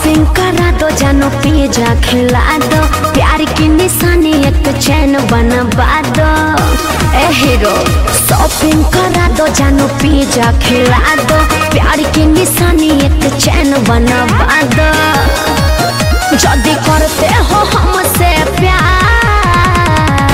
Shopping करा दो जानो पिज्जा खिला दो प्यार की निशानी एक चैन बनवा दो ए हीरो शॉपिंग करा दो जानो पिज्जा खिला दो प्यार की निशानी एक चैन बनवा दो जल्दी करते हो हमसे प्यार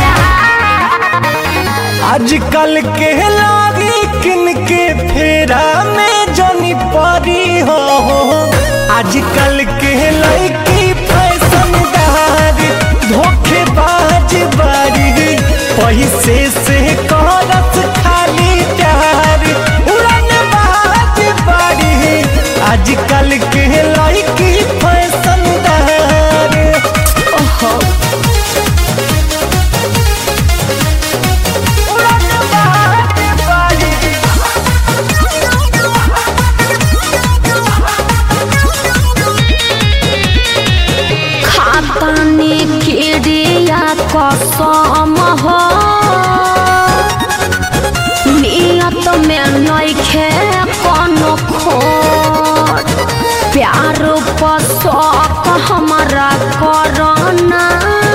आजकल के लागी किन के फेरा में जनी परी हो आजकल के लड़की फैशनदार धोखेबाज बारी पैसे से करत खाली प्यार उड़न बाज बारी आजकल के लड़की फैशनदार ओहो उड़न बाज बारी खातानी खिड़िया कसम हो नियत में नइखे कोनो खोट प्यार पर शौक हमारा करना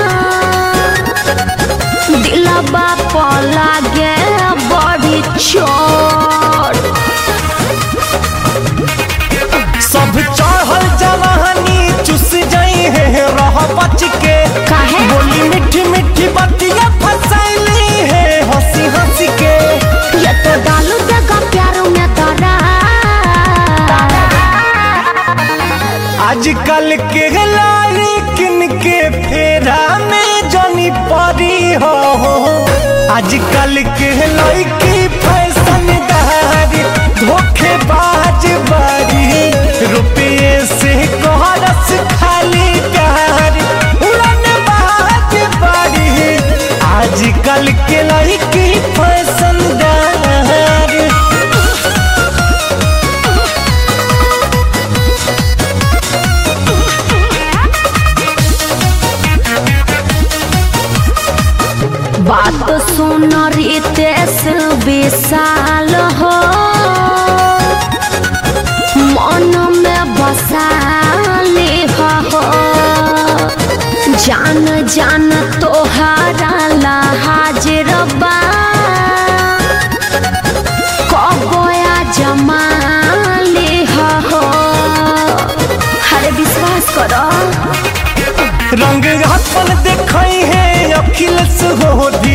दिलबा पर लागे बड़ी चोट सब चढ़ल जवानी चुस जाई है रह बच के काहे? बोली मीठी मीठी बतिया फसैली है हंसी हंसी के ये तो डालू देगा प्यारों में तारा आजकल के लाली किन के फेरा में जनी परी हो आजकल के लड़की फैशनदारी धोखेबाज बारी रुपये से कोहरस खाली प्यार उड़न बाज बारी आजकल के लड़की फैशनदार बात सुन रितेश विशाल हो मन में बसाली हो जान जान तोहरा ला हाजिर बा कबोया जमाली हो हरे विश्वास करो रंग अपन देखई है अखिलेश हो